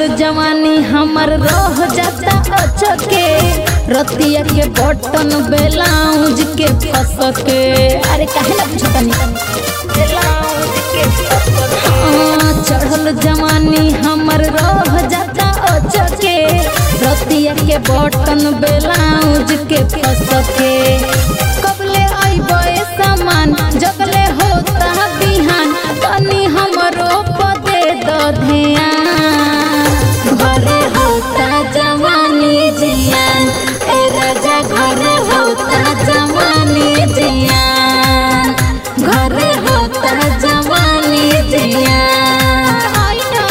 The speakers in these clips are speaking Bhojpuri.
जवानी हमर रह जाता अचके रतिया के बटन बेलाउज के फस के अरे काहे ना पूछतनी हाँ, चढ़ल जवानी हमर रह जाता अचके रतिया के बटन बेलाउज के फस के कबले अइबे सामान जगले होता बिहान तनी हमरो पदे द ध्यान घरे होता जवानी जियान ए राजा घरे होता जवानी जियान घरे होता जवानी जियान आई ना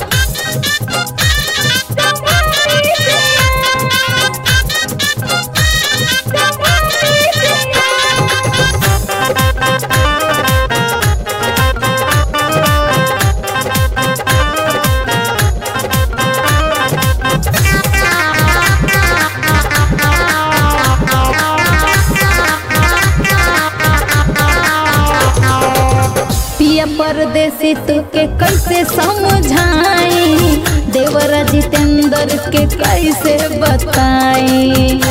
पिया परदेसी तुके कैसे समझाई देवरा जितेंद्र के कैसे बताई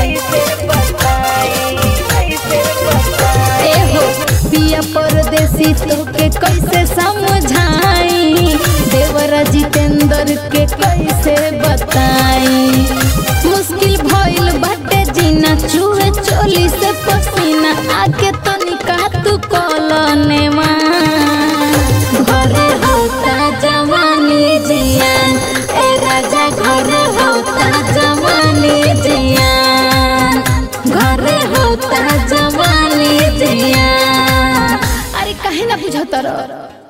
ए हो पिया परदेसी तुके कैसे समझाई देवरा जितेंद्र के कैसे बताई मुश्किल भइल बाटे जीना चूहे चोली से पसीना आके तनिका तू कलनेवा घरे होता जवानी जियान ए राजा घरे होता जवानी जियान घरे होता जवानी जियान अरे काहे ना बुझत रह